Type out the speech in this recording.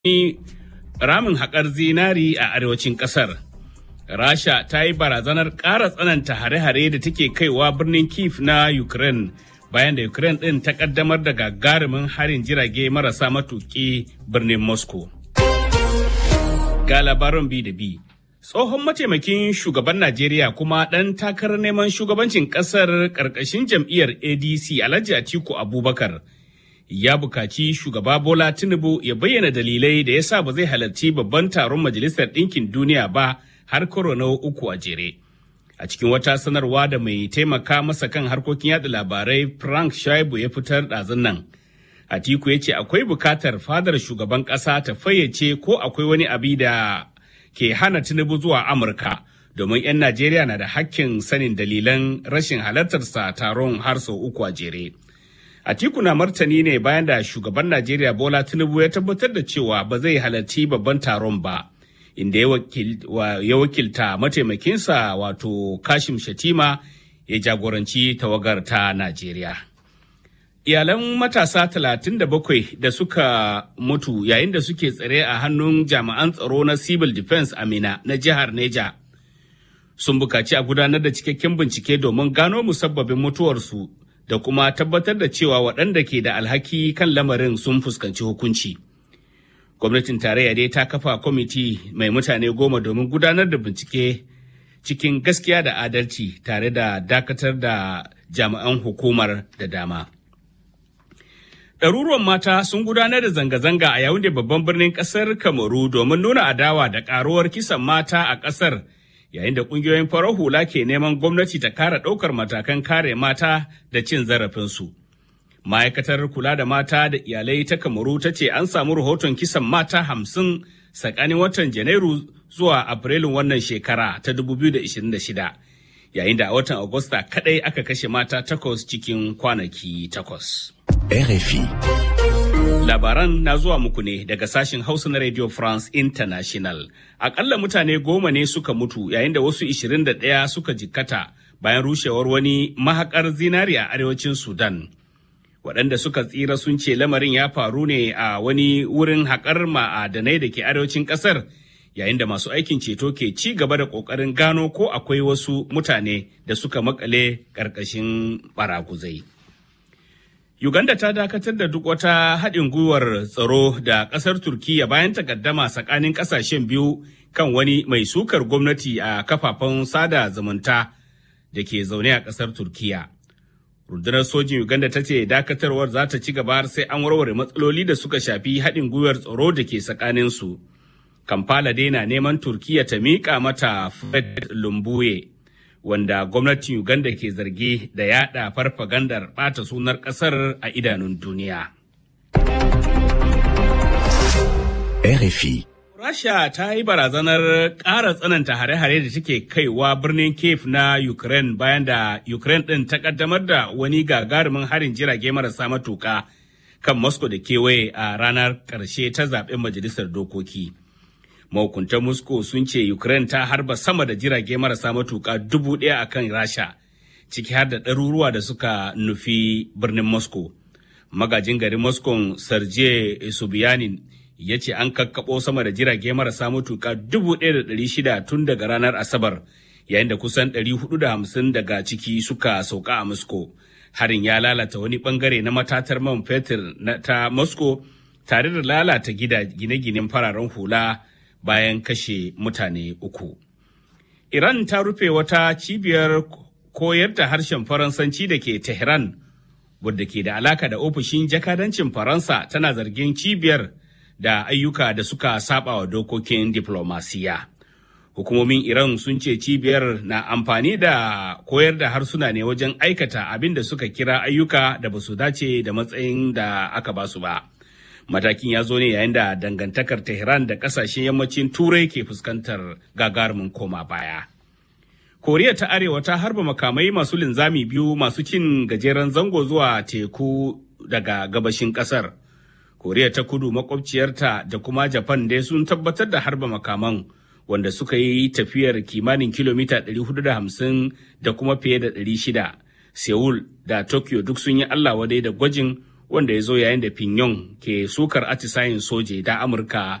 ramin haƙar zinari a arewacin ƙasar. Rasha ta yi barazanar ƙara tsananta hare-hare da take kaiwa birnin Kiev na Ukraine bayan da Ukraine ɗin ta ƙaddamar da gagarumin harin jirage marasa matuƙi birnin Moscow. Ga labarin bi da bi. Tsohon mataimakin shugaban Najeriya kuma ɗan takarar neman shugabancin ƙasar ƙarƙashin jam'iyyar ADC Alhaji Atiku Abubakar ya bukaci shugaba Bola Tinubu ya bayyana dalilai da ya sa ba zai halarci babban taron Majalisar Ɗinkin Duniya ba har karo na uku a jere. A cikin wata sanarwa da mai taimaka masa kan harkokin yada labarai Frank Shaibu ya fitar ɗazun nan. Atiku ya ce akwai bukatar fadar shugaban ƙasa ta fayyace ko akwai wani abi da ke hana Tinubu zuwa Amurka domin 'yan Najeriya na da hakkin sanin dalilan rashin halartarsa taron har sau uku a jere. Atiku na martani ne bayan da shugaban Najeriya Bola Tinubu ya tabbatar da cewa ba zai halarci babban taron ba, inda ya wakilta mataimakinsa wato Kashim Shatima ya jagoranci tawagar ta Najeriya. Iyalan matasa 37 da suka mutu yayin da suke tsare a hannun jami'an tsaro na Civil Defense Amina na jihar Neja sun bukaci a gudanar da cikakken bincike domin gano musabbabin mutuwarsu da kuma tabbatar da cewa waɗanda ke da alhaki kan lamarin sun fuskanci hukunci. Gwamnatin tarayya dai ta kafa kwamiti mai mutane goma domin gudanar da bincike cikin gaskiya da adalci tare da dakatar da jami'an hukumar da dama. Ɗaruruwan mata sun gudanar da zanga-zanga a yawun da babban birnin ƙasar Kamaru domin nuna adawa da ƙaruwar kisan mata a ƙasar. yayin da kungiyoyin farar hula ke neman gwamnati ta kara ɗaukar matakan kare mata da cin zarafinsu. Ma'aikatar kula da mata da iyalai ta Kamaru ta ce an samu rahoton kisan mata hamsin tsakanin watan Janairu zuwa Afrilun wannan shekara ta 2026, yayin da a watan Agusta kadai aka kashe mata takwas cikin kwanaki takwas. RFI. Labaran na zuwa muku ne daga sashen Hausa na Radio France International. Akalla mutane goma ne suka mutu yayin da wasu 21 suka jikkata bayan rushewar wani mahakar zinari a arewacin Sudan. Waɗanda suka tsira sun ce lamarin ya faru ne a wani wurin haƙar ma'adanai da ke arewacin ƙasar yayin da masu aikin ceto ke ci gaba da ƙoƙarin gano ko akwai wasu mutane da suka makale ƙarƙashin baraguzai. Uganda ta dakatar da duk wata haɗin gwiwar tsaro da ƙasar Turkiyya bayan takaddama tsakanin ƙasashen biyu kan wani mai sukar gwamnati a kafafen sada zumunta da ke zaune a ƙasar Turkiyya. Rundunar sojin Uganda ta ce dakatarwar za ta ci gaba sai an warware matsaloli da suka shafi haɗin gwiwar tsaro da ke tsakaninsu. Kampala dai na neman Turkiyya ta miƙa mata Fred Lumbuye. wanda gwamnatin Uganda ke zargi da yada farfagandar bata sunar kasar a idanun duniya. RFI. Rasha ta yi barazanar ƙara tsananta hare-hare da take kaiwa birnin Kiev na Ukraine bayan da Ukraine ɗin ta ƙaddamar da wani gagarumin harin jirage marasa matuƙa kan Moscow da kewaye a ranar ƙarshe ta zaɓen majalisar dokoki. mahukuntan moscow sun ce ukraine ta harba sama da jirage marasa matuka dubu ɗaya a kan rasha ciki har da ɗaruruwa da suka nufi birnin moscow magajin garin moscow sergei sobyanin ya ce an kakkaɓo sama da jirage marasa matuka dubu ɗaya da ɗari shida tun daga ranar asabar yayin da kusan ɗari hudu da hamsin daga ciki suka sauka a moscow harin ya lalata wani bangare na matatar man fetur ta moscow tare da lalata gine-ginen fararen hula bayan kashe mutane uku. Iran ta rufe wata cibiyar koyar da harshen Faransanci da ke Tehran, wadda ke da alaka da ofishin jakadancin Faransa tana zargin cibiyar da ayyuka da suka saba wa dokokin diplomasiya. Hukumomin Iran sun ce cibiyar na amfani da koyar da harsuna ne wajen aikata abin da suka kira ayyuka da ba su dace da matsayin da aka basu ba. matakin ya zo ne yayin da dangantakar tehran da kasashen yammacin turai ke fuskantar gagarumin koma baya koriya ta arewa ta harba makamai masu linzami biyu masu cin gajeren zango zuwa teku daga gabashin kasar koriya ta kudu makwabciyarta da kuma japan dai sun tabbatar da harba makaman wanda suka yi tafiyar kimanin kilomita 450 da kuma fiye da 600 seoul da tokyo duk sun yi allah wadai da gwajin wanda ya zo yayin da Pyongyang ke sukar atisayin soje da Amurka